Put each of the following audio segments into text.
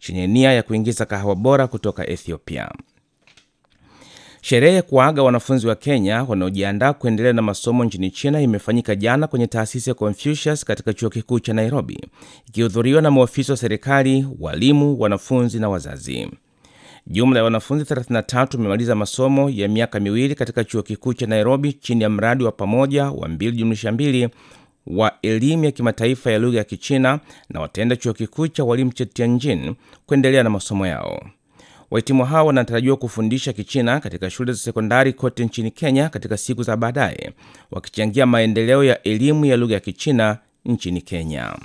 chenye nia ya kuingiza kahawa bora kutoka Ethiopia. Sherehe ya kuaga wanafunzi wa Kenya wanaojiandaa kuendelea na masomo nchini China imefanyika jana kwenye taasisi ya Confucius katika chuo kikuu cha Nairobi, ikihudhuriwa na maofisa wa serikali, walimu, wanafunzi na wazazi. Jumla ya wanafunzi 33 wamemaliza masomo ya miaka miwili katika chuo kikuu cha Nairobi chini ya mradi wa pamoja wa 2 wa elimu ya kimataifa ya lugha ya Kichina na wataenda chuo kikuu cha walimu cha Tianjin kuendelea na masomo yao. Wahitimu hao wanatarajiwa kufundisha Kichina katika shule za sekondari kote nchini Kenya katika siku za baadaye, wakichangia maendeleo ya elimu ya lugha ya Kichina nchini Kenya.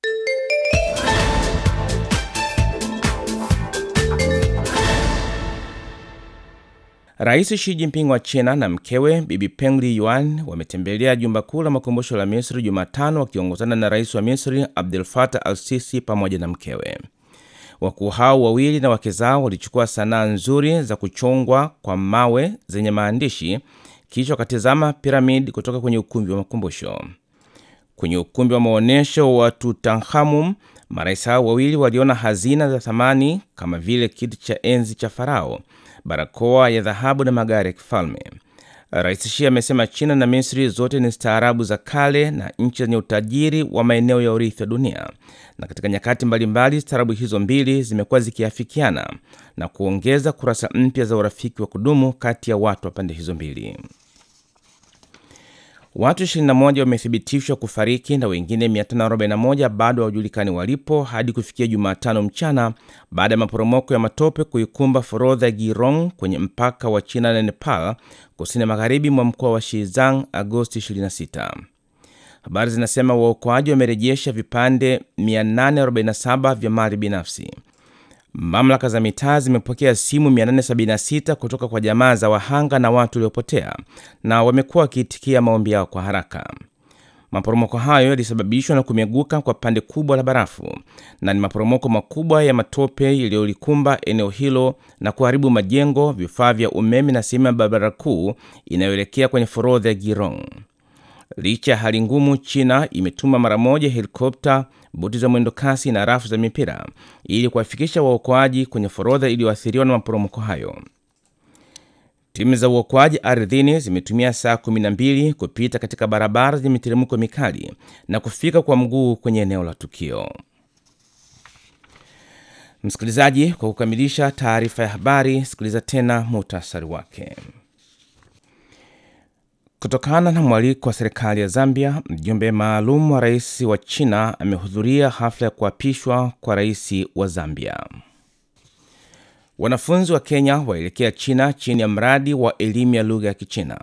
Rais Xi Jinping wa China na mkewe Bibi Peng Liyuan wametembelea jumba kuu la makumbusho la Misri Jumatano wakiongozana na rais wa Misri Abdel Fattah al-Sisi pamoja na mkewe. Wakuu hao wawili na wake zao walichukua sanaa nzuri za kuchongwa kwa mawe zenye maandishi, kisha wakatizama piramidi kutoka kwenye ukumbi wa makumbusho. Kwenye ukumbi wa maonyesho wa Tutankhamun, marais hao wawili waliona hazina za thamani kama vile kiti cha enzi cha Farao, barakoa ya dhahabu na magari ya kifalme. Rais Xi amesema China na Misri zote ni staarabu za kale na nchi zenye utajiri wa maeneo ya urithi wa dunia, na katika nyakati mbalimbali staarabu hizo mbili zimekuwa zikiafikiana na kuongeza kurasa mpya za urafiki wa kudumu kati ya watu wa pande hizo mbili. Watu 21 wamethibitishwa kufariki na wengine 541 bado hawajulikani walipo hadi kufikia Jumatano mchana baada ya maporomoko ya matope kuikumba forodha ya Girong kwenye mpaka wa China na Nepal kusini magharibi mwa mkoa wa Xizang Agosti 26. Habari zinasema waokoaji wamerejesha vipande 847 vya mali binafsi. Mamlaka za mitaa zimepokea simu 876 kutoka kwa jamaa za wahanga na watu waliopotea na wamekuwa wakiitikia maombi yao kwa haraka. Maporomoko hayo yalisababishwa na kumeguka kwa pande kubwa la barafu na ni maporomoko makubwa ya matope yaliyolikumba eneo hilo na kuharibu majengo, vifaa vya umeme na sehemu ya barabara kuu inayoelekea kwenye forodha ya Girong. Licha ya hali ngumu, China imetuma mara moja helikopta, boti za mwendo kasi na rafu za mipira ili kuwafikisha waokoaji kwenye forodha iliyoathiriwa na maporomoko hayo. Timu za uokoaji ardhini zimetumia saa 12 kupita katika barabara zenye miteremko mikali na kufika kwa mguu kwenye eneo la tukio. Msikilizaji, kwa kukamilisha taarifa ya habari, sikiliza tena muhtasari wake. Kutokana na mwaliko wa serikali ya Zambia, mjumbe maalum wa rais wa China amehudhuria hafla ya kuapishwa kwa rais wa Zambia. Wanafunzi wa Kenya waelekea China chini ya mradi wa elimu ya lugha ya Kichina.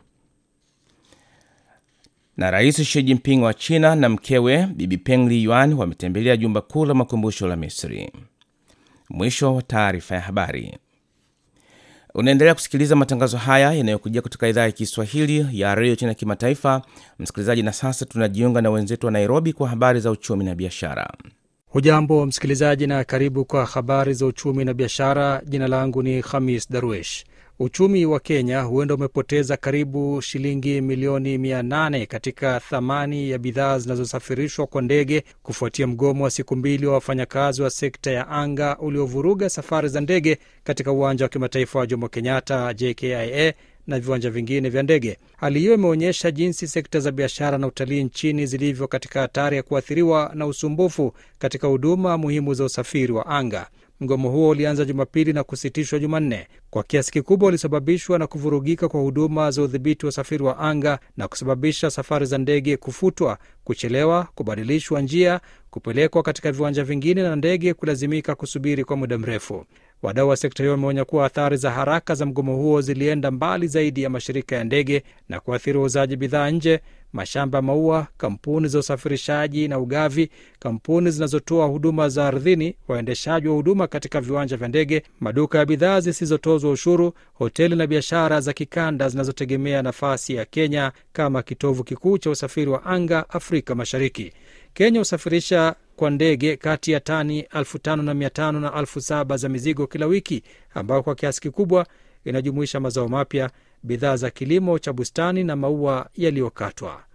Na rais Xi Jinping wa China na mkewe Bibi Peng Liyuan wametembelea jumba kuu la makumbusho la Misri. Mwisho wa taarifa ya habari. Unaendelea kusikiliza matangazo haya yanayokujia kutoka idhaa ya Kiswahili ya redio China Kimataifa, msikilizaji. Na sasa tunajiunga na wenzetu wa Nairobi kwa habari za uchumi na biashara. Hujambo msikilizaji, na karibu kwa habari za uchumi na biashara. Jina langu ni Khamis Darwesh. Uchumi wa Kenya huenda umepoteza karibu shilingi milioni 800 katika thamani ya bidhaa zinazosafirishwa kwa ndege kufuatia mgomo wa siku mbili wa wafanyakazi wa sekta ya anga uliovuruga safari za ndege katika uwanja wa kimataifa wa Jomo Kenyatta JKIA na viwanja vingine vya ndege. Hali hiyo imeonyesha jinsi sekta za biashara na utalii nchini zilivyo katika hatari ya kuathiriwa na usumbufu katika huduma muhimu za usafiri wa anga. Mgomo huo ulianza Jumapili na kusitishwa Jumanne. Kwa kiasi kikubwa ulisababishwa na kuvurugika kwa huduma za udhibiti wa usafiri wa anga na kusababisha safari za ndege kufutwa, kuchelewa, kubadilishwa njia, kupelekwa katika viwanja vingine na ndege kulazimika kusubiri kwa muda mrefu. Wadau wa sekta hiyo wameonya kuwa athari za haraka za mgomo huo zilienda mbali zaidi ya mashirika ya ndege na kuathiri wauzaji bidhaa nje, mashamba ya maua, kampuni za usafirishaji na ugavi, kampuni zinazotoa huduma za ardhini, waendeshaji wa huduma katika viwanja vya ndege, maduka ya bidhaa zisizotozwa ushuru, hoteli na biashara za kikanda zinazotegemea nafasi ya Kenya kama kitovu kikuu cha usafiri wa anga Afrika Mashariki. Kenya husafirisha kwa ndege kati ya tani elfu tano na mia tano na elfu saba za mizigo kila wiki, ambayo kwa kiasi kikubwa inajumuisha mazao mapya, bidhaa za kilimo cha bustani na maua yaliyokatwa.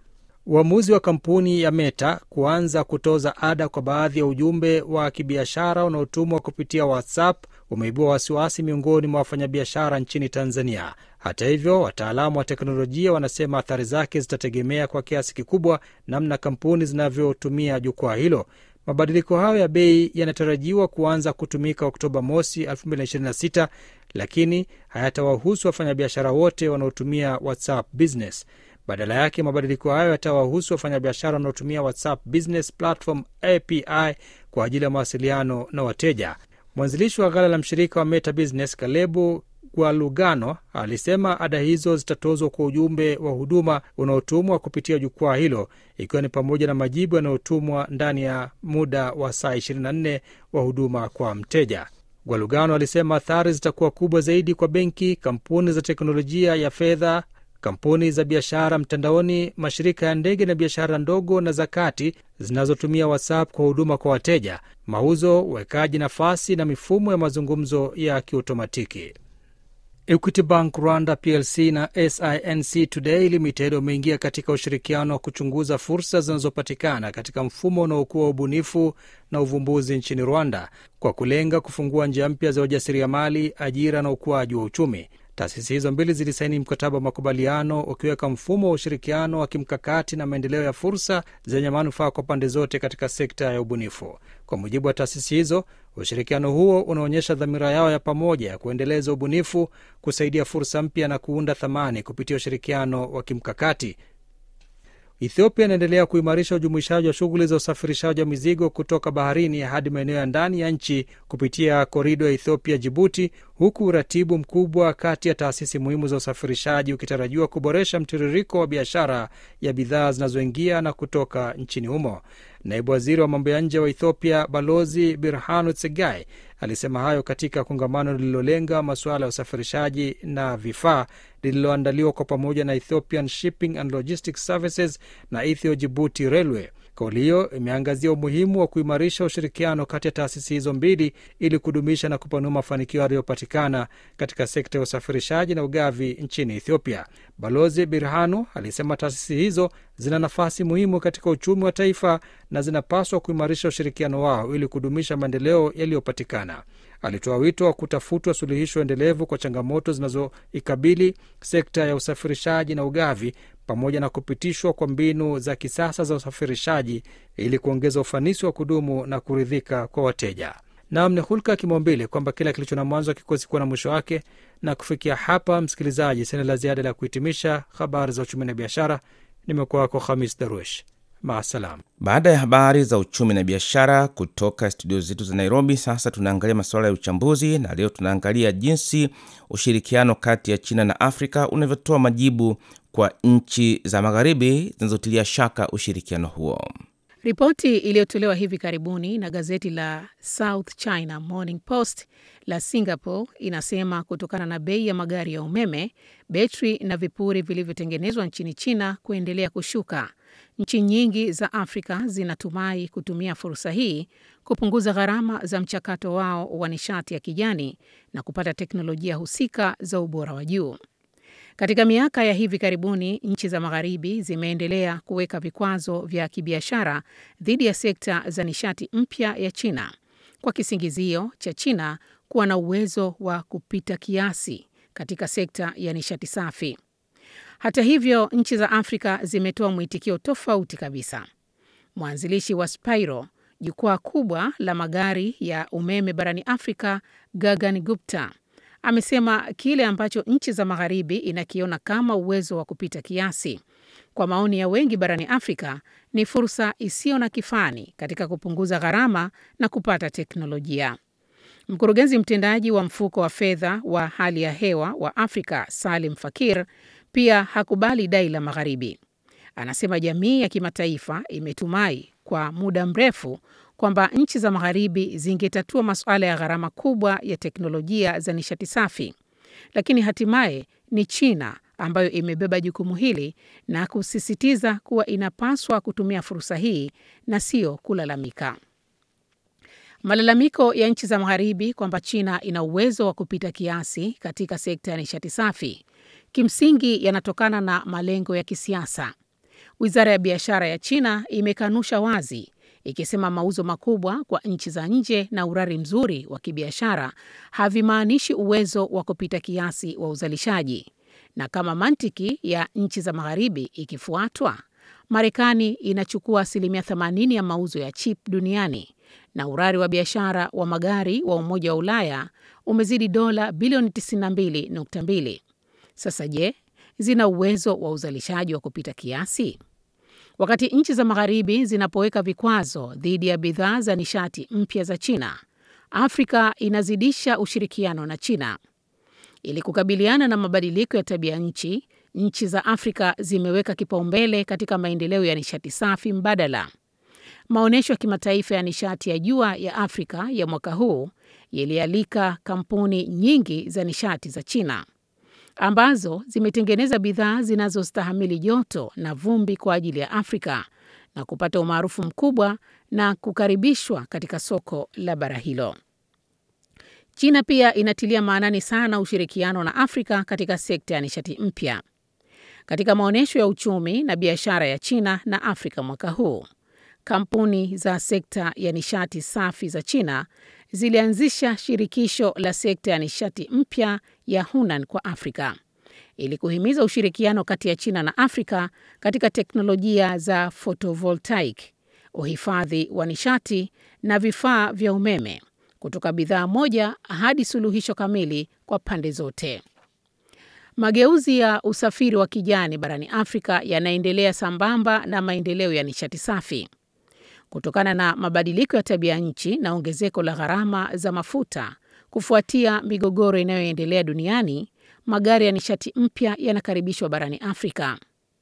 Uamuzi wa kampuni ya Meta kuanza kutoza ada kwa baadhi ya ujumbe wa kibiashara unaotumwa kupitia WhatsApp umeibua wasiwasi miongoni mwa wafanyabiashara nchini Tanzania. Hata hivyo, wataalamu wa teknolojia wanasema athari zake zitategemea kwa kiasi kikubwa namna kampuni zinavyotumia jukwaa hilo. Mabadiliko hayo ya bei yanatarajiwa kuanza kutumika Oktoba mosi 2026 lakini hayatawahusu wafanyabiashara wote wanaotumia WhatsApp Business. Badala yake mabadiliko hayo yatawahusu wafanyabiashara wanaotumia WhatsApp Business Platform API kwa ajili ya mawasiliano na wateja. Mwanzilishi wa ghala la mshirika wa Meta Business Kalebu Gwalugano alisema ada hizo zitatozwa kwa ujumbe wa huduma unaotumwa kupitia jukwaa hilo, ikiwa ni pamoja na majibu yanayotumwa ndani ya muda wa saa 24 wa huduma kwa mteja. Gwalugano alisema athari zitakuwa kubwa zaidi kwa benki, kampuni za teknolojia ya fedha, kampuni za biashara mtandaoni, mashirika ya ndege na biashara ndogo na za kati zinazotumia WhatsApp kwa huduma kwa wateja, mauzo, uwekaji nafasi na mifumo ya mazungumzo ya kiautomatiki. Equity Bank Rwanda plc na SINC Today Limited wameingia katika ushirikiano wa kuchunguza fursa zinazopatikana katika mfumo unaokuwa wa ubunifu na uvumbuzi nchini Rwanda kwa kulenga kufungua njia mpya za ujasiriamali, ajira na ukuaji wa uchumi. Taasisi hizo mbili zilisaini mkataba wa makubaliano ukiweka mfumo wa ushirikiano wa kimkakati na maendeleo ya fursa zenye manufaa kwa pande zote katika sekta ya ubunifu. Kwa mujibu wa taasisi hizo, ushirikiano huo unaonyesha dhamira yao ya pamoja ya kuendeleza ubunifu, kusaidia fursa mpya na kuunda thamani kupitia ushirikiano wa kimkakati. Ethiopia inaendelea kuimarisha ujumuishaji wa shughuli za usafirishaji wa mizigo kutoka baharini hadi maeneo ya ndani ya nchi kupitia korido ya Ethiopia Jibuti, huku uratibu mkubwa kati ya taasisi muhimu za usafirishaji ukitarajiwa kuboresha mtiririko wa biashara ya bidhaa zinazoingia na kutoka nchini humo. Naibu waziri wa mambo ya nje wa Ethiopia Balozi Birhanu Tsegai alisema hayo katika kongamano lililolenga masuala ya usafirishaji na vifaa lililoandaliwa kwa pamoja na Ethiopian Shipping and Logistics Services na Ethio Jibuti Railway. Kauli hiyo imeangazia umuhimu wa kuimarisha ushirikiano kati ya taasisi hizo mbili ili kudumisha na kupanua mafanikio yaliyopatikana katika sekta ya usafirishaji na ugavi nchini Ethiopia. Balozi Birhanu alisema taasisi hizo zina nafasi muhimu katika uchumi wa taifa na zinapaswa kuimarisha ushirikiano wao ili kudumisha maendeleo yaliyopatikana. Alitoa wito wa kutafutwa suluhisho endelevu kwa changamoto zinazoikabili sekta ya usafirishaji na ugavi pamoja na kupitishwa kwa mbinu za kisasa za usafirishaji ili kuongeza ufanisi wa kudumu na kuridhika kwa wateja. Nam ni hulka ya kimaumbile kwamba kila kilicho na mwanzo hakikosi kuwa na mwisho wake. Na kufikia hapa, msikilizaji, sina la ziada la kuhitimisha habari za uchumi na biashara. Nimekuwa wako Hamis Darwesh, maasalam. Baada ya habari za uchumi na biashara kutoka studio zetu za Nairobi, sasa tunaangalia masuala ya uchambuzi, na leo tunaangalia jinsi ushirikiano kati ya China na Afrika unavyotoa majibu kwa nchi za magharibi zinazotilia shaka ushirikiano huo. Ripoti iliyotolewa hivi karibuni na gazeti la South China Morning Post la Singapore inasema kutokana na bei ya magari ya umeme, betri na vipuri vilivyotengenezwa nchini China kuendelea kushuka, nchi nyingi za Afrika zinatumai kutumia fursa hii kupunguza gharama za mchakato wao wa nishati ya kijani na kupata teknolojia husika za ubora wa juu. Katika miaka ya hivi karibuni nchi za magharibi zimeendelea kuweka vikwazo vya kibiashara dhidi ya sekta za nishati mpya ya China kwa kisingizio cha China kuwa na uwezo wa kupita kiasi katika sekta ya nishati safi. Hata hivyo, nchi za Afrika zimetoa mwitikio tofauti kabisa. Mwanzilishi wa Spiro, jukwaa kubwa la magari ya umeme barani Afrika, Gagan Gupta amesema kile ambacho nchi za magharibi inakiona kama uwezo wa kupita kiasi, kwa maoni ya wengi barani Afrika, ni fursa isiyo na kifani katika kupunguza gharama na kupata teknolojia. Mkurugenzi mtendaji wa mfuko wa fedha wa hali ya hewa wa Afrika, Salim Fakir, pia hakubali dai la magharibi. Anasema jamii ya kimataifa imetumai kwa muda mrefu kwamba nchi za magharibi zingetatua masuala ya gharama kubwa ya teknolojia za nishati safi, lakini hatimaye ni China ambayo imebeba jukumu hili na kusisitiza kuwa inapaswa kutumia fursa hii na sio kulalamika. Malalamiko ya nchi za magharibi kwamba China ina uwezo wa kupita kiasi katika sekta ya nishati safi kimsingi yanatokana na malengo ya kisiasa. Wizara ya biashara ya China imekanusha wazi ikisema mauzo makubwa kwa nchi za nje na urari mzuri wa kibiashara havimaanishi uwezo wa kupita kiasi wa uzalishaji, na kama mantiki ya nchi za magharibi ikifuatwa, Marekani inachukua asilimia 80 ya mauzo ya chip duniani na urari wa biashara wa magari wa Umoja wa Ulaya umezidi dola bilioni 92.2. Sasa je, zina uwezo wa uzalishaji wa kupita kiasi? Wakati nchi za magharibi zinapoweka vikwazo dhidi ya bidhaa za nishati mpya za China, Afrika inazidisha ushirikiano na China. Ili kukabiliana na mabadiliko ya tabia nchi, nchi za Afrika zimeweka kipaumbele katika maendeleo ya nishati safi mbadala. Maonyesho ya kimataifa ya nishati ya jua ya Afrika ya mwaka huu yalialika kampuni nyingi za nishati za China ambazo zimetengeneza bidhaa zinazostahimili joto na vumbi kwa ajili ya Afrika na kupata umaarufu mkubwa na kukaribishwa katika soko la bara hilo. China pia inatilia maanani sana ushirikiano na Afrika katika sekta ya nishati mpya. Katika maonyesho ya uchumi na biashara ya China na Afrika mwaka huu, kampuni za sekta ya nishati safi za China zilianzisha shirikisho la sekta ya nishati mpya ya Hunan kwa Afrika ili kuhimiza ushirikiano kati ya China na Afrika katika teknolojia za photovoltaic, uhifadhi wa nishati na vifaa vya umeme, kutoka bidhaa moja hadi suluhisho kamili kwa pande zote. Mageuzi ya usafiri wa kijani barani Afrika yanaendelea sambamba na maendeleo ya nishati safi. Kutokana na mabadiliko ya tabia nchi na ongezeko la gharama za mafuta kufuatia migogoro inayoendelea duniani, magari ya nishati mpya yanakaribishwa barani Afrika.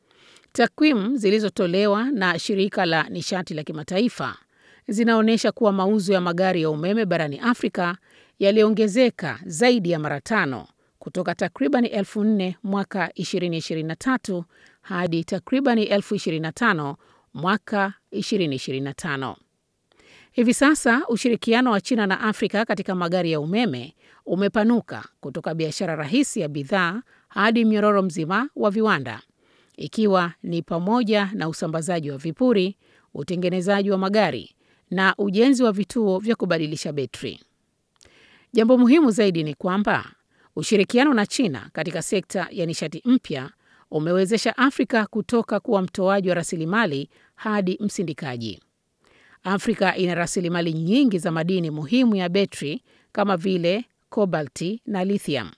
Takwimu zilizotolewa na shirika la nishati la kimataifa zinaonyesha kuwa mauzo ya magari ya umeme barani Afrika yaliongezeka zaidi ya mara tano kutoka takribani elfu nne mwaka 2023 hadi takribani elfu 25 mwaka 2025. Hivi sasa ushirikiano wa China na Afrika katika magari ya umeme umepanuka kutoka biashara rahisi ya bidhaa hadi mnyororo mzima wa viwanda, ikiwa ni pamoja na usambazaji wa vipuri, utengenezaji wa magari na ujenzi wa vituo vya kubadilisha betri. Jambo muhimu zaidi ni kwamba ushirikiano na China katika sekta ya nishati mpya umewezesha Afrika kutoka kuwa mtoaji wa rasilimali hadi msindikaji. Afrika ina rasilimali nyingi za madini muhimu ya betri kama vile kobalti na lithium.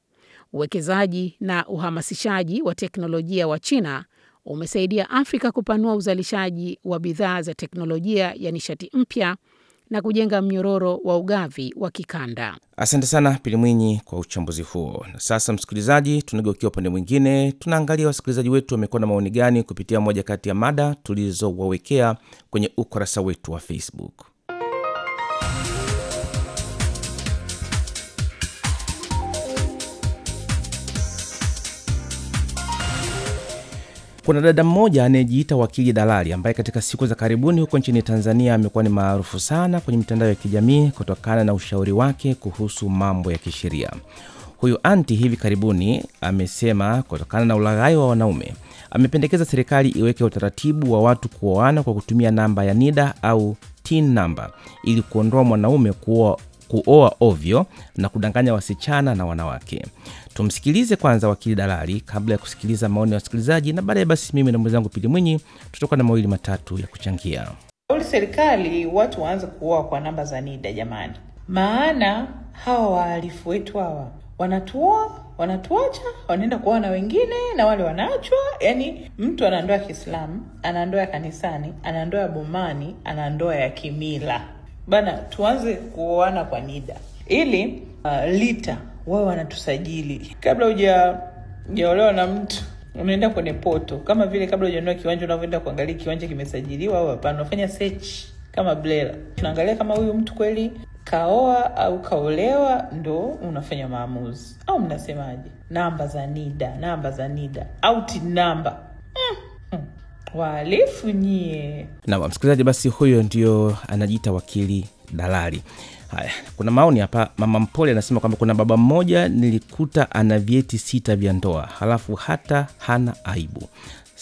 Uwekezaji na uhamasishaji wa teknolojia wa China umesaidia Afrika kupanua uzalishaji wa bidhaa za teknolojia ya nishati mpya na kujenga mnyororo wa ugavi wa kikanda. Asante sana Pili Mwinyi kwa uchambuzi huo. Na sasa, msikilizaji, tunageukia upande mwingine, tunaangalia wasikilizaji wetu wamekuwa na maoni gani kupitia moja kati ya mada tulizowawekea kwenye ukurasa wetu wa Facebook. Kuna dada mmoja anayejiita wakili dalali ambaye katika siku za karibuni huko nchini Tanzania amekuwa ni maarufu sana kwenye mitandao ya kijamii kutokana na ushauri wake kuhusu mambo ya kisheria. Huyu anti hivi karibuni amesema kutokana na ulaghai wa wanaume, amependekeza serikali iweke utaratibu wa watu kuoana kwa kutumia namba ya NIDA au TIN namba ili kuondoa mwanaume kuoa kuoa ovyo na kudanganya wasichana na wanawake. Tumsikilize kwanza wakili dalali kabla ya kusikiliza maoni ya wasikilizaji, na baadaye basi mimi na mwenzangu Pili Mwinyi tutakuwa na mawili matatu ya kuchangia. Shauri serikali watu waanze kuoa kwa namba za NIDA jamani, maana hawa wahalifu wetu hawa wanatuoa wanatuacha, wanaenda kuoa na wengine, na wale wanaachwa. Yani mtu ana ndoa ya Kiislamu, ana ndoa ya kanisani, ana ndoa ya bomani, ana ndoa ya kimila bana. Tuanze kuoana kwa NIDA ili uh, lita wao wanatusajili kabla huja hujaolewa na mtu unaenda kwenye poto, kama vile kabla hujanunua kiwanja unavyoenda kuangalia kiwanja kimesajiliwa au hapana. Unafanya search kama BRELA, tunaangalia kama huyu mtu kweli kaoa au kaolewa, ndo unafanya maamuzi. Au mnasemaje? Namba za NIDA, namba za NIDA au TIN namba mm. mm. Wahalifu nyie. Na msikilizaji, basi huyo ndio anajiita wakili dalali. Haya, kuna maoni hapa. Mama Mpole anasema kwamba kuna baba mmoja nilikuta ana vyeti sita vya ndoa, halafu hata hana aibu.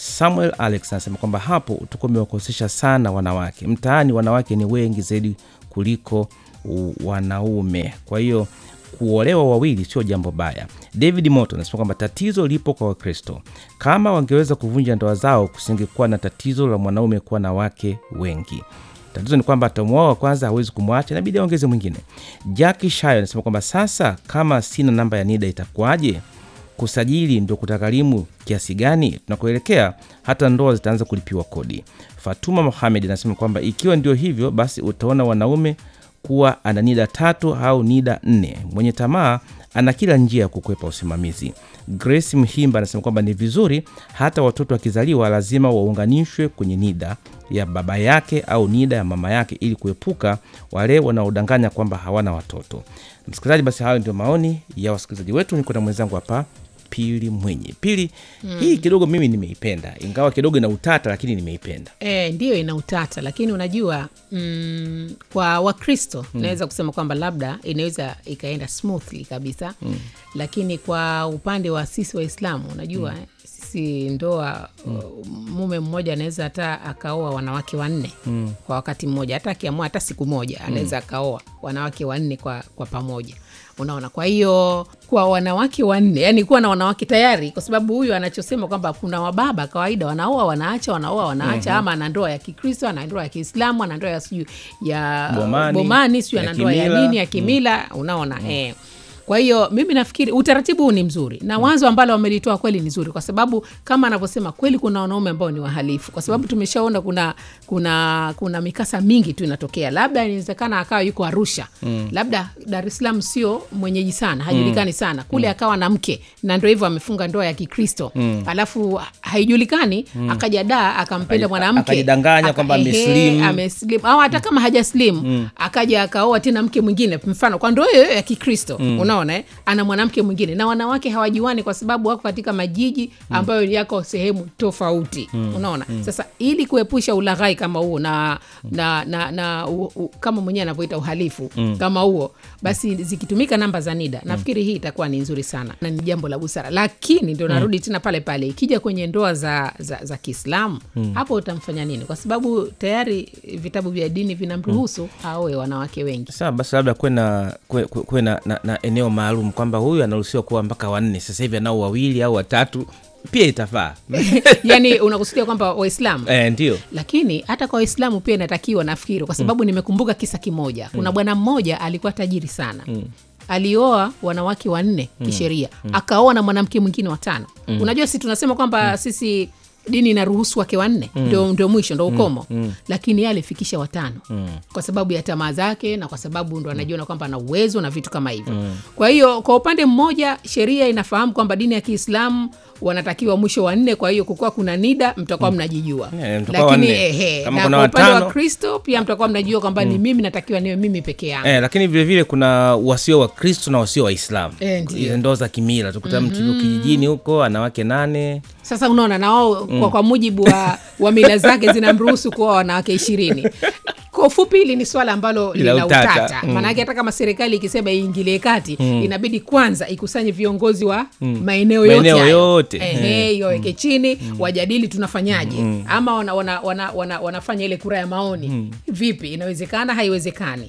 Samuel Alex anasema kwamba hapo utakuwa umewakosesha sana wanawake. Mtaani wanawake ni wengi zaidi kuliko u- wanaume, kwa hiyo kuolewa wawili sio jambo baya. David Moto anasema kwamba tatizo lipo kwa Wakristo. Kama wangeweza kuvunja ndoa zao, kusingekuwa na tatizo la mwanaume kuwa na wake wengi. Tatizo ni kwamba atamwoa wa kwanza hawezi kumwacha, inabidi aongeze mwingine. Jackie Shayo anasema kwamba sasa, kama sina namba ya NIDA itakuwaje? Kusajili ndio kutagharimu kiasi gani? Tunakoelekea hata ndoa zitaanza kulipiwa kodi. Fatuma Mohamed anasema kwamba ikiwa ndio hivyo, basi utaona wanaume kuwa ana NIDA tatu au NIDA nne. Mwenye tamaa ana kila njia ya kukwepa usimamizi. Grace Mhimba anasema kwamba ni vizuri hata watoto wakizaliwa lazima waunganishwe kwenye NIDA ya baba yake au NIDA ya mama yake ili kuepuka wale wanaodanganya kwamba hawana watoto. Msikilizaji, basi hayo ndio maoni ya wasikilizaji wetu. Niko na mwenzangu hapa Pili Mwenye. Pili, hii kidogo mimi nimeipenda, ingawa kidogo ina utata, lakini nimeipenda. E, ndiyo ina utata lakini unajua mm, kwa wakristo mm. naweza kusema kwamba labda inaweza ikaenda smoothly kabisa mm. lakini kwa upande wa sisi waislamu unajua mm. sisi ndoa mm. mume mmoja anaweza hata akaoa wanawake wanne mm. kwa wakati mmoja hata akiamua hata siku moja anaweza akaoa wanawake wanne kwa, kwa pamoja unaona kwa hiyo kwa wanawake wanne yani kuwa na wanawake tayari kwa sababu huyu anachosema kwamba kuna wababa kawaida wanaoa wanaacha wanaoa wanaacha mm-hmm. ama ana ndoa ya kikristo ana ndoa ya kiislamu ana ndoa ya sijui ya Bomani, bomani sijui ya ana ndoa ya kimila. nini ya kimila unaona eh. kwa hiyo mimi nafikiri utaratibu huu ni mzuri na wazo ambalo wamelitoa kweli ni zuri kwa sababu kama anavyosema kweli kuna wanaume ambao ni wahalifu kwa sababu tumeshaona kuna kuna kuna mikasa mingi tu inatokea labda inawezekana akawa yuko arusha mm. labda dar es salaam sio mwenyeji sana hajulikani mm. sana kule akawa na mke na ndo hivyo amefunga ndoa ya kikristo mm. alafu haijulikani mm. akaja daa akampenda Akaji- mwanamke akajidanganya aka- kwamba ehe, ameslim. ameslim au hata kama hajaslim mm. akaja akaoa tena mke mwingine mfano kwa ndoa hiyo ya kikristo mm. unaona eh? ana mwanamke mwingine na wanawake hawajuani kwa sababu wako katika majiji ambayo yako sehemu tofauti mm. unaona mm. sasa ili kuepusha ulaghai kama huo na, na, na, na u, u, kama mwenyewe anavyoita uhalifu mm. kama huo basi zikitumika namba za nida nafikiri hii itakuwa ni nzuri sana na ni jambo la busara lakini ndio narudi tena pale pale ikija kwenye ndoa za, za, za kiislamu mm. hapo utamfanya nini kwa sababu tayari vitabu vya dini vinamruhusu aoe wanawake wengi Sawa, basi labda kuwe na, kuwe, kuwe kuwe na, na, na eneo maalum kwamba huyu anaruhusiwa kuwa mpaka wanne, sasa hivi anao wawili au watatu, pia itafaa yani unakusudia kwamba waislamu e, ndio lakini hata kwa waislamu pia inatakiwa nafikiri kwa sababu mm. nimekumbuka kisa kimoja kuna mm. bwana mmoja alikuwa tajiri sana mm alioa wanawake wanne kisheria mm. akaoa na mwanamke mwingine watano mm. unajua si tunasema kwamba mm. sisi dini inaruhusu wake wanne ndio ndio mwisho ndo ukomo mm. lakini ye alifikisha watano mm. kwa sababu ya tamaa zake na kwa sababu ndo anajiona kwamba ana uwezo na vitu kama hivyo mm. kwa hiyo kwa upande mmoja sheria inafahamu kwamba dini ya kiislamu wanatakiwa mwisho wa nne kwa hiyo kukuwa kuna nida mtakuwa mnajijua Yeah, mtakuwa lakini wanne. ehe, Kama na kuna kwa upande wa watano- kristo pia mtakuwa mnajua kwamba ni mimi natakiwa niwe mimi peke yangu e, lakini vilevile vile kuna wasio wa kristo na wasio waislamu Eh, ndio. Hizo ndoa za kimila tukuta mtu yuko kijijini huko ana wake nane sasa unaona na wao kwa, kwa mujibu wa, wa mila zake zinamruhusu kuwa wanawake ishirini kwa ufupi hili ni swala ambalo Lina lina utata. utata Mm. maanake hata kama serikali ikisema iingilie kati inabidi kwanza ikusanye viongozi wa maeneo yote Maeneo hayo. yote. Ehe, iwaweke chini wajadili tunafanyaje ama wana, wana, wana, wana, wanafanya ile kura ya maoni vipi inawezekana haiwezekani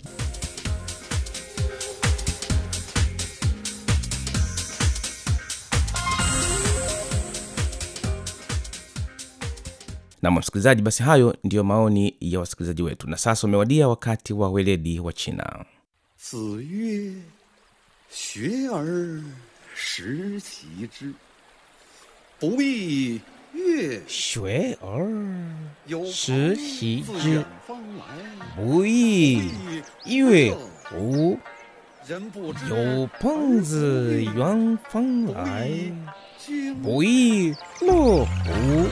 na msikilizaji basi hayo ndiyo maoni ya wasikilizaji wetu na sasa umewadia wakati wa weledi wa china 子曰：“学而时齐之，不亦乐学而有时朋习自之远方来， 不亦乐乎人不知有朋自远方来经不亦乐乎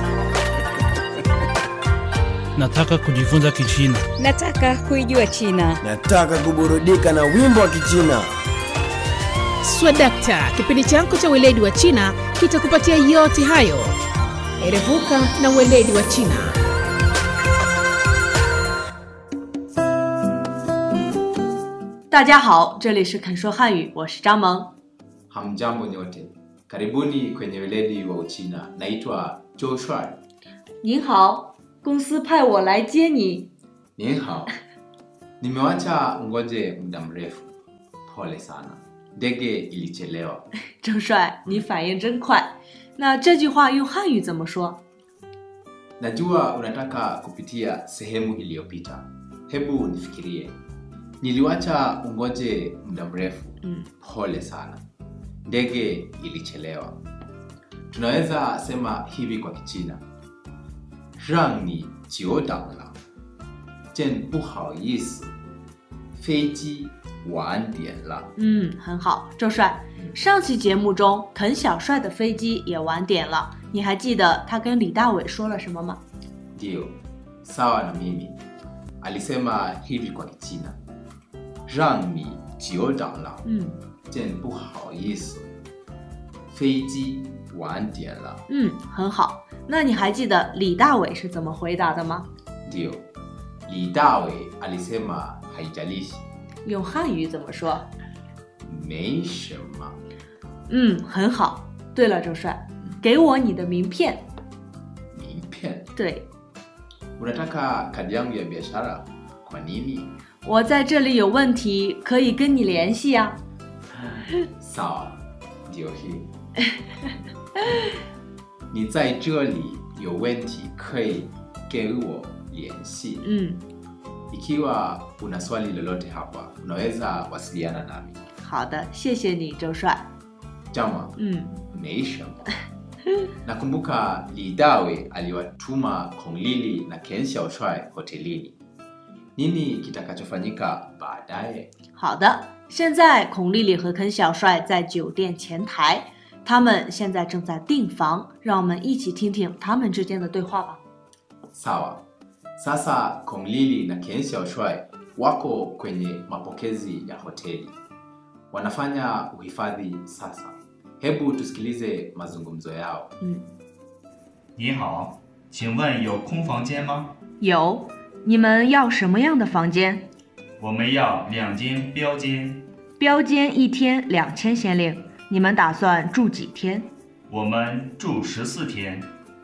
Nataka kujifunza Kichina. Nataka kuijua China. Nataka kuburudika na wimbo wa Kichina. swadakta kipindi chako cha weledi wa china kitakupatia yote hayo erevuka na weledi wa china 大家好，这里是肯说汉语，我是张萌。 Hamjambo nyote, karibuni kwenye weledi wa Uchina. Naitwa 周帅， 您好，公司派我来接你。 您好，nimewacha ngoje muda mrefu. Pole sana, ndege ilichelewa. 周帅，你反应真快。那这句话用汉语怎么说？ Najua unataka kupitia sehemu iliyopita. Hebu nifikirie. Niliwacha ungoje muda mrefu. Mm. Pole sana, ndege ilichelewa. Tunaweza sema hivi kwa Kichina, 让你久等了，真不好意思，飞机晚点了。 嗯，很好，周帅。上期节目中，肯小帅的飞机也晚点了，你还记得他跟李大伟说了什么吗？ Ndiyo, sawa na mimi. Alisema hivi kwa Kichina, 让你久等了， 嗯真不好意思，飞机晚点了。 嗯，很好。那你还记得李大伟是怎么回答的吗？ Ndiyo, Li Dawe alisema haijalishi, 用汉语怎么说？ 没什么。 嗯，很好。对了，周帅，给我你的名片。 名片， 对， unataka kadi yangu ya biashara? Kwa nini? 我在这里有问题，可以跟你联系呀、 Sawa, ndio hii. Ni 在这里有问题可以给我联系。 嗯， Ikiwa una swali lolote hapa, unaweza wasiliana nami. 好的，谢谢你，周帅。 Jama, 嗯， 没什么。Nakumbuka Li Dawe aliwatuma Kong Lili na Ken Xiaoshuai hotelini. Nini kitakachofanyika baadaye? 好的。现在孔丽丽和肯小帅在酒店前台，他们现在正在订房，让我们一起听听他们之间的对话吧。 Sawa. Sasa Kong Lili na Ken Xiaoshuai wako kwenye mapokezi ya hoteli. Wanafanya uhifadhi sasa. Hebu tusikilize mazungumzo yao. 嗯， 你好，请问有空房间吗？ 有，你们要什么样的房间？ 我们要两间标间， 标间一天两千先令，你们打算住几天？ 我们住十四天。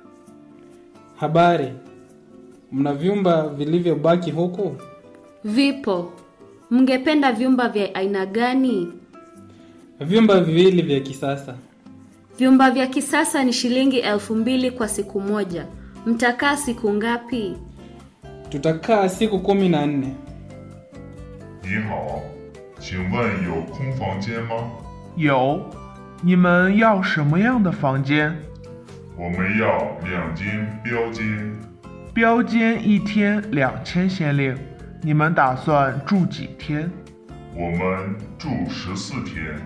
Habari, mna vyumba vilivyobaki huku? Vipo. Mngependa vyumba vya aina gani? Vyumba viwili vya kisasa. Vyumba vya kisasa ni shilingi elfu mbili kwa siku moja. Mtakaa siku ngapi? Tutakaa siku kumi na nne. 你好，请问有空房间吗？ 有，你们要什么样的房间？ 我们要两间标间， 标间一天两千先令，你们打算住几天？ 我们住十四天。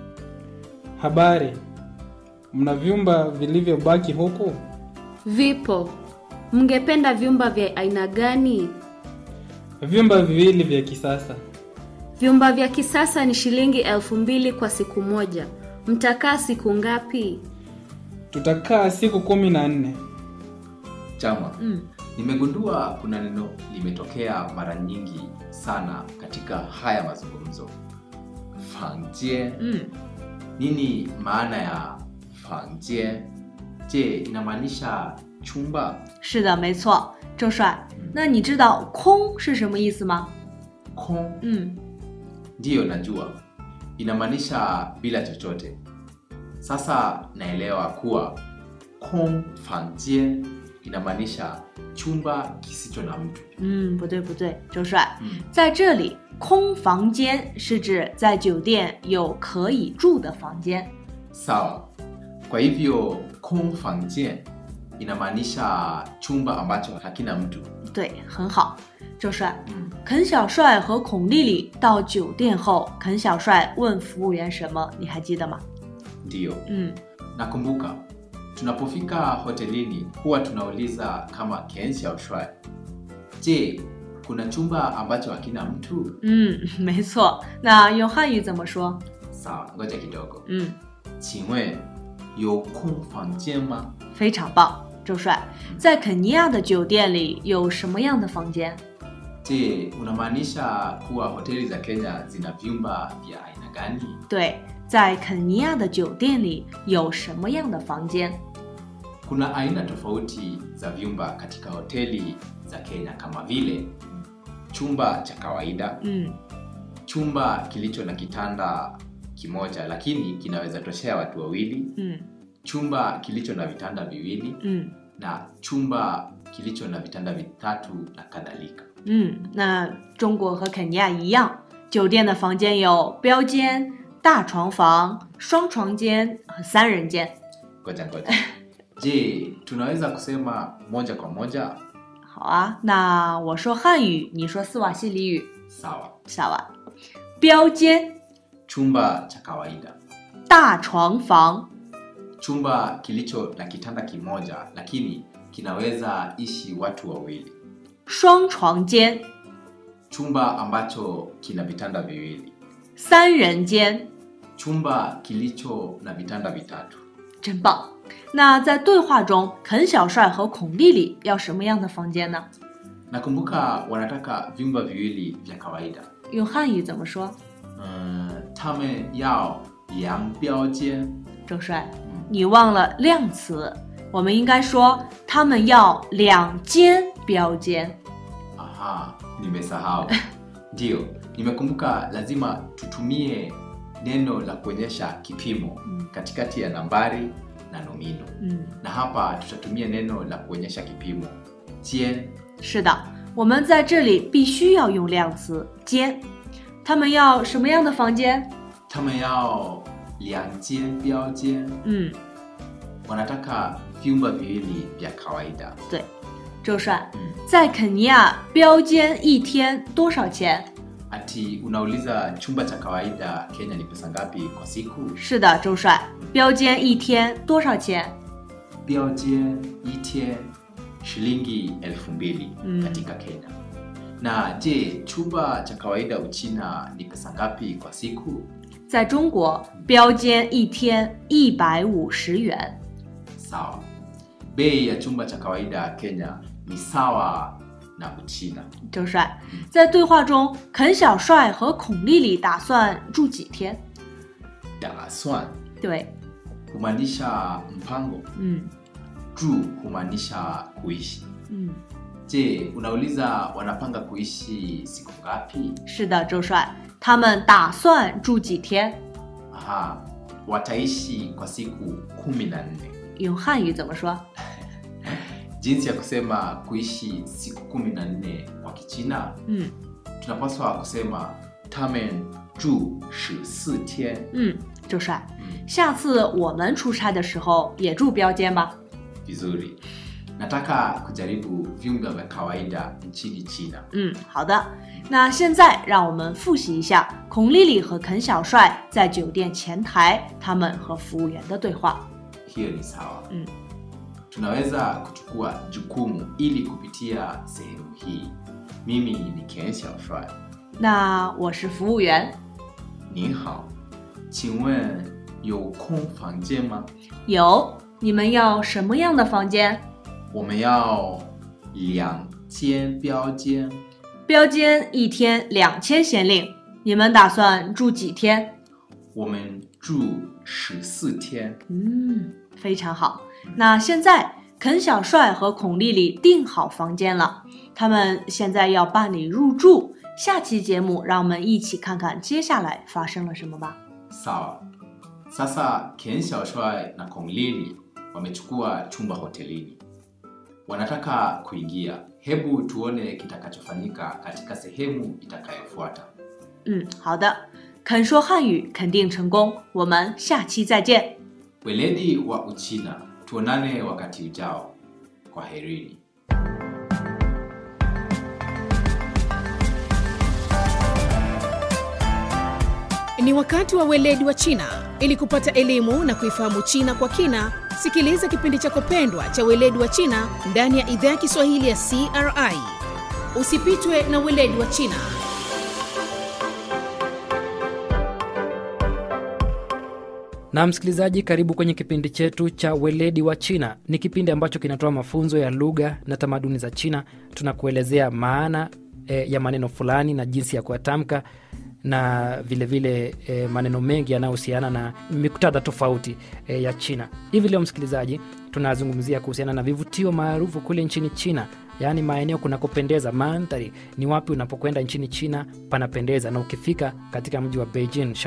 Habari, mna vyumba vilivyobaki huku? Vipo. Mngependa vyumba vya aina gani? Vyumba viwili vya kisasa. Vyumba vya kisasa ni shilingi elfu mbili kwa siku moja. Mtakaa siku ngapi? Tutakaa siku kumi na nne. Chama, Mm. nimegundua kuna neno limetokea mara nyingi sana katika haya mazungumzo. Fangjie. Mm. Nini maana ya fangjie? Je, inamaanisha chumba? 是的，没错，周帅。那你知道“空”是什么意思吗？ 空嗯， ndiyo najua inamaanisha bila chochote. Sasa naelewa kuwa kong fangjie inamaanisha chumba kisicho na mtu. 嗯，不对不对，周帅， 嗯在这里“空房间”是指在酒店有可以住的房间。 Sawa. Kwa hivyo kong fangjie inamaanisha chumba ambacho hakina mtu. 对，很好，周帅。 嗯肯小帅和孔丽丽到酒店后，肯小帅问服务员什么？你还记得吗？ Ndiyo. 嗯， Nakumbuka tunapofika hotelini huwa tunauliza kama Ken Xiaoshuai, je, kuna chumba ambacho hakina mtu? 嗯，没错。那用汉语怎么说？ Sawa, ngoja kidogo. 嗯， 请问有空房间吗？ 非常棒，周帅。在肯尼亚的酒店里有什么样的房间？ Je, unamaanisha kuwa hoteli za Kenya zina vyumba vya aina gani? 对，在肯尼亚的酒店里有什么样的房间？ Kuna aina tofauti za vyumba katika hoteli za Kenya kama vile chumba cha kawaida, Mm. chumba kilicho na kitanda kimoja lakini kinaweza toshea watu wawili, Mm. chumba kilicho na vitanda viwili Mm. na chumba kilicho na vitanda vitatu na kadhalika. 嗯，那中国和肯尼亚一样，酒店的房间有标间、大床房、双床间和三人间。 Ngoja ngoja. Je, tunaweza kusema moja kwa moja? 好啊，那我说汉语，你说斯瓦西里语。 Sawa. 下完，标间、 Chumba cha kawaida, 大床房、 chumba kilicho na kitanda kimoja lakini kinaweza ishi watu wawili, 双床间、 chumba ambacho kina vitanda viwili, 三人间， chumba kilicho na vitanda vitatu. 真棒！那在对话中，肯小帅和孔丽丽要什么样的房间呢？ Nakumbuka wanataka vyumba viwili vya kawaida. 用汉语怎么说？ Mm, tame yao yang biaojian. 周帅，你忘了量词，我们应该说他们要两间标间。 Aha, nimesahau. Ndio, nimekumbuka lazima tutumie neno la kuonyesha kipimo katikati ya nambari na nomino. 嗯， Na hapa tutatumia neno la kuonyesha kipimo jian. 是的，我们在这里必须要用量词间。他们要什么样的房间？ Tama yao liang jian biao jian. 嗯， Wanataka vyumba viwili vya kawaida. 对，周帅，在肯尼亚标间一天多少钱？ Ati unauliza chumba cha kawaida Kenya ni pesa ngapi kwa siku? 是的，周帅，标间一天多少钱？ Biao jian itie shilingi elfu mbili Mm. katika Kenya. Na je, chumba cha kawaida Uchina ni pesa ngapi kwa siku? 在中国，标间一天一百五十元。 Sawa. Bei ya chumba cha kawaida Kenya ni sawa na Uchina. 周帅，在对话中，肯小帅和孔丽丽打算住几天？ Daswan 对， humaanisha mpango, 嗯 juu humaanisha kuishi. 嗯， Je, unauliza wanapanga kuishi siku ngapi? 是的，周帅，他们打算住几天？ Aha, wataishi kwa siku kumi na nne. 用汉语怎么说？ Jinsi ya kusema kuishi siku kumi na nne kwa Kichina, 嗯 tunapaswa kusema tamen ju shi si tian. 嗯，周帅，下次我们出差的时候也住标间吧。 Vizuri. Nataka kujaribu vyumba vya kawaida nchini China. 嗯，好的。那现在让我们复习一下孔丽丽和肯小帅在酒店前台他们和服务员的对话。 Hiyo ni sawa. 嗯 Tunaweza kuchukua jukumu ili kupitia sehemu hii. Mimi ni Ken Xiaoshuai. 那我是服务员， Ni hao. 请问有空房间吗？ 有你们要什么样的房间？ 我们要两间标间。 标间一天两千先令，你们打算住几天？ 我们住十四天。 嗯，非常好。那现在肯小帅和孔丽丽订好房间了，他们现在要办理入住。下期节目，让我们一起看看接下来发生了什么吧。 Sawa. Sasa Ken Xiaoshuai na Kong Lili wamechukua chumba hotelini. Wanataka kuingia. Hebu tuone kitakachofanyika katika sehemu itakayofuata. 嗯，好的，肯说汉语肯定成功，我们下期再见。 Weledi wa Uchina, tuonane wakati ujao. Kwaherini. Ni wakati wa weledi wa China. Ili kupata elimu na kuifahamu China kwa kina, sikiliza kipindi chako pendwa cha weledi wa China ndani ya idhaa ya Kiswahili ya CRI. Usipitwe na weledi wa China. na msikilizaji karibu kwenye kipindi chetu cha weledi wa china ni kipindi ambacho kinatoa mafunzo ya lugha na tamaduni za china tunakuelezea maana e, ya maneno fulani na jinsi ya kuyatamka na vilevile vile, e, maneno mengi yanayohusiana na miktadha tofauti e, ya China. Hivi leo msikilizaji, tunazungumzia kuhusiana na vivutio maarufu kule nchini China yaani maeneo kunakopendeza mandhari ni wapi unapokwenda nchini china panapendeza na ukifika katika mji wa beijing